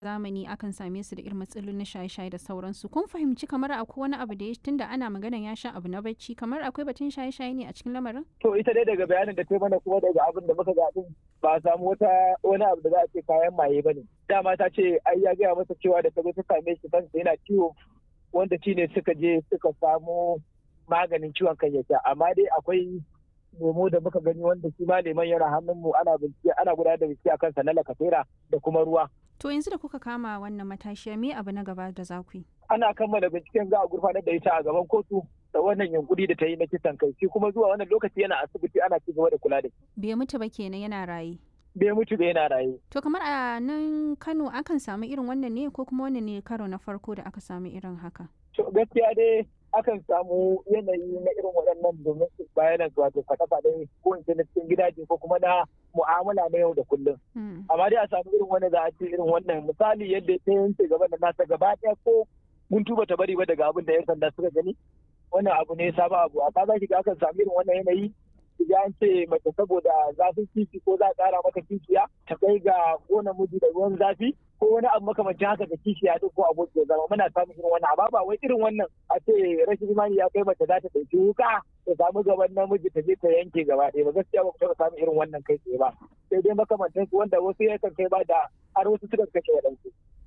zamani akan same su da irin matsalolin na shaye-shaye da sauransu kun fahimci kamar akwai wani abu da ya tunda ana magana ya sha abu na bacci kamar akwai batun shaye-shaye ne a cikin lamarin to ita dai daga bayanin da ta mana kuma daga abin da muka ga din ba a samu wata wani abu da za a ce kayan maye ba ne dama ta ce ai ya gaya masa cewa da ta zo ta same shi kansa yana ciwo wanda shi ne suka je suka samu maganin ciwon kan ya sha amma dai akwai lemo da muka gani wanda shi ma leman yana hannunmu ana bincike ana gudanar da bincike akan sa na lakasera da kuma ruwa to yanzu da kuka kama wannan matashiya me abu na gaba da za ku yi ana kammala binciken za a gurfanar da ita a gaban kotu da wannan yunkuri da ta yi na kisan kai shi kuma zuwa wannan lokaci yana asibiti ana ci gaba da kula da shi bai mutu ba kenan yana raye bai mutu ba yana raye to kamar a nan Kano akan samu irin wannan ne ko kuma wannan ne karo na farko da aka samu irin haka to gaskiya dai akan samu yanayi na irin waɗannan domin su bayanan wato faɗe-faɗe ko in ce na cikin gidaje ko kuma na mu'amala na yau da kullum. Amma dai a samu irin wani za a ce irin wannan misali yadda ta yanke gaba da nasa gaba ɗaya ko mun tuba ta bari ba daga abin da 'yan sanda suka gani. Wannan abu ne sabon abu a za ki ga akan samu irin wannan yanayi ya an ce mace saboda zafin kifi ko za a ƙara mata kishiya ta kai ga ko namiji da ruwan zafi ko wani abu makamancin haka da kishiya duk ko aboki ya zama muna samun irin wannan amma ba wai irin wannan a ce rashin imani ya kai mace za ta ɗauki wuka ta samu gaban namiji ta je ta yanke gaba ɗaya ba gaskiya ba ku taɓa samun irin wannan kai tsaye ba sai dai makamantan su wanda wasu ya kan kai ba da har wasu suka kashe waɗansu.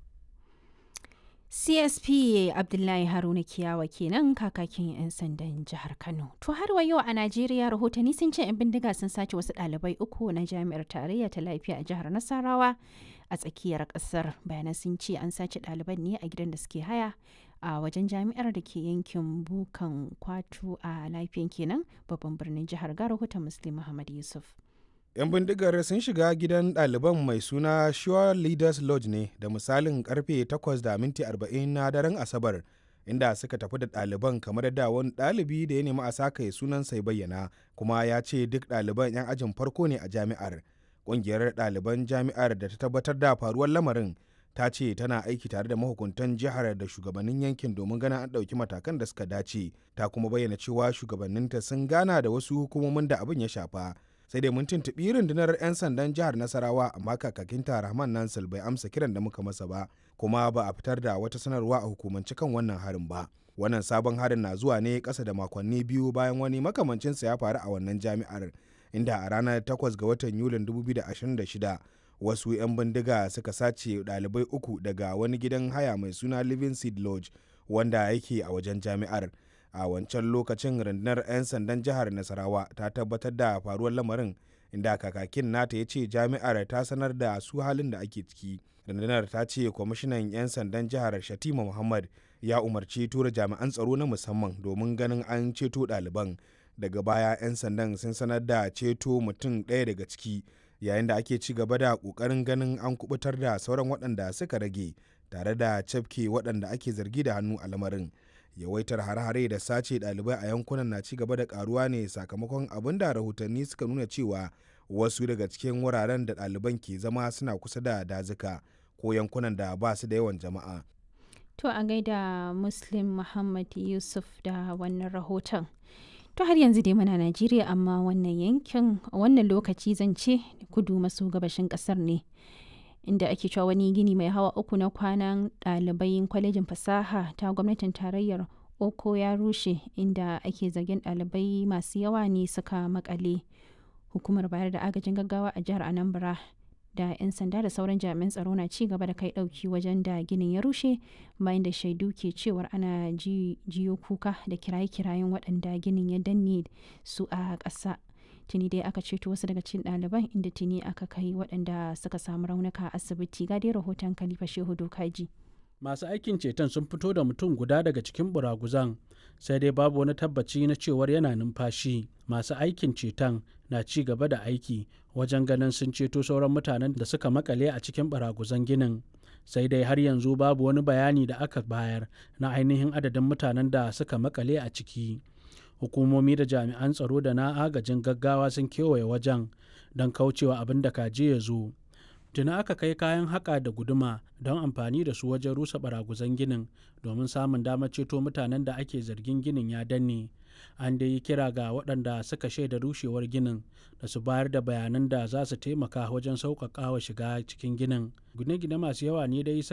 CSP Abdullahi Haruna Kiyawa kenan kakakin 'yan sandan jihar Kano. To har wa yau a Najeriya rahotanni sun ce 'yan bindiga sun sace wasu ɗalibai uku na jami'ar tarayya ta lafiya a jihar Nasarawa a tsakiyar ƙasar. Bayanan sun ce an sace ɗaliban ne a gidan da suke haya a wajen jami'ar da ke yankin Bukan Kwatu a lafiyan kenan babban birnin jihar ga rahoton Muslim Muhammad Yusuf. 'yan bindigar sun shiga gidan ɗaliban mai suna Sure Leaders Lodge ne da misalin karfe 8 da minti 40 na daren Asabar inda suka tafi da ɗaliban kamar da wani ɗalibi da ya nemi a saka sunan sai bayyana kuma ya ce duk ɗaliban 'yan ajin farko ne a jami'ar ƙungiyar ɗaliban jami'ar da ta tabbatar da faruwar lamarin ta ce tana aiki tare da mahukuntan jihar da shugabannin yankin domin ganin an ɗauki matakan da suka dace ta kuma bayyana cewa shugabanninta sun gana da wasu hukumomin da abin ya shafa sai dai mun tuntuɓi rundunar 'yan sandan jihar nasarawa amma kakakinta rahman nansal bai amsa kiran da muka masa ba kuma ba a fitar da wata sanarwa a hukumance kan wannan harin ba wannan sabon harin na zuwa ne ƙasa da makonni biyu bayan wani makamancinsa ya faru a wannan jami'ar inda a ranar 8 ga watan yulin 2026 wasu 'yan bindiga suka sace ɗalibai uku daga wani gidan haya mai suna living seed lodge wanda yake a wajen jami'ar a wancan lokacin rundunar 'yan sandan jihar nasarawa ta tabbatar da faruwar lamarin inda kakakin nata ya ce jami'ar ta sanar da su halin da ake ciki rundunar ta ce kwamishinan 'yan sandan jihar shatima muhammad ya umarci tura jami'an tsaro na musamman domin ganin an ceto ɗaliban daga baya 'yan sandan sun sanar da ceto mutum ɗaya daga ciki yayin da ake ci gaba da ƙoƙarin ganin an kubutar da sauran waɗanda suka rage tare da cafke waɗanda ake zargi da hannu a lamarin yawaitar hare-hare da sace ɗalibai a yankunan na ci gaba da karuwa ne sakamakon abin da rahotanni suka nuna cewa wasu daga cikin wuraren da ɗaliban ke zama suna kusa da dazuka ko yankunan da ba su da yawan jama'a. To a gaida Muslim Muhammad Yusuf da wannan rahoton. To har yanzu dai muna Najeriya amma wannan yankin wannan lokaci zan ce kudu maso gabashin ƙasar ne. inda ake cewa wani gini mai hawa uku na kwanan ɗalibai kwalejin fasaha ta gwamnatin tarayyar oko ya rushe inda ake zargin ɗalibai masu yawa ne suka makale hukumar bayar da agajin gaggawa a jihar anambra da 'yan sanda da sauran jami'an tsaro na ci gaba da kai ɗauki wajen da ginin ya rushe bayan da shaidu ke cewar ana jiyo kuka da kiraye-kirayen waɗanda ginin ya danne su a ƙasa tuni dai aka ceto wasu daga cikin ɗaliban inda tuni aka kai waɗanda suka samu raunuka a asibiti ga dai rahoton kalifa shehu dokaji masu aikin ceton sun fito da mutum guda daga cikin buraguzan sai dai babu wani tabbaci na cewar yana numfashi masu aikin ceton na ci gaba da aiki wajen ganin sun ceto sauran mutanen da suka makale a cikin baraguzan ginin sai dai har yanzu babu wani bayani da aka bayar na ainihin adadin mutanen da suka makale a ciki hukumomi da jami'an tsaro da na agajin gaggawa sun kewaye wajen don kaucewa abin da kaje ya zo tuna aka kai kayan haƙa da guduma don amfani da su wajen rusa baraguzan ginin domin samun damar ceto mutanen da ake zargin ginin ya danne an dai yi kira ga waɗanda suka shaida rushewar ginin da su bayar da bayanan da za su taimaka wajen sauƙaƙa wa shiga cikin ginin gine-gine masu yawa ne dai